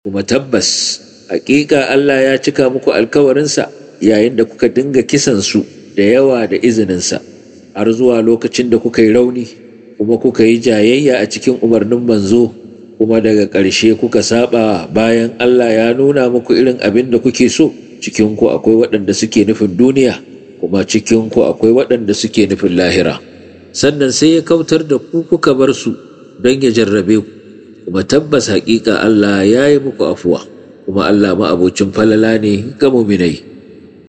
kuma tabbas hakika Allah ya cika muku alkawarinsa yayin da kuka dinga kisan su da yawa da izininsa har zuwa lokacin da kuka yi rauni kuma kuka yi jayayya a cikin umarnin manzo kuma daga ƙarshe kuka saba bayan Allah ya nuna muku irin abin da kuke so cikinku akwai waɗanda suke nufin duniya kuma cikinku akwai waɗanda suke nufin lahira sannan sai ya kautar da ku kuka bar su don ya jarrabe ku kuma tabbas haƙiƙa Allah ya yi muku afuwa kuma Allah ma'abocin falala ne ga muminai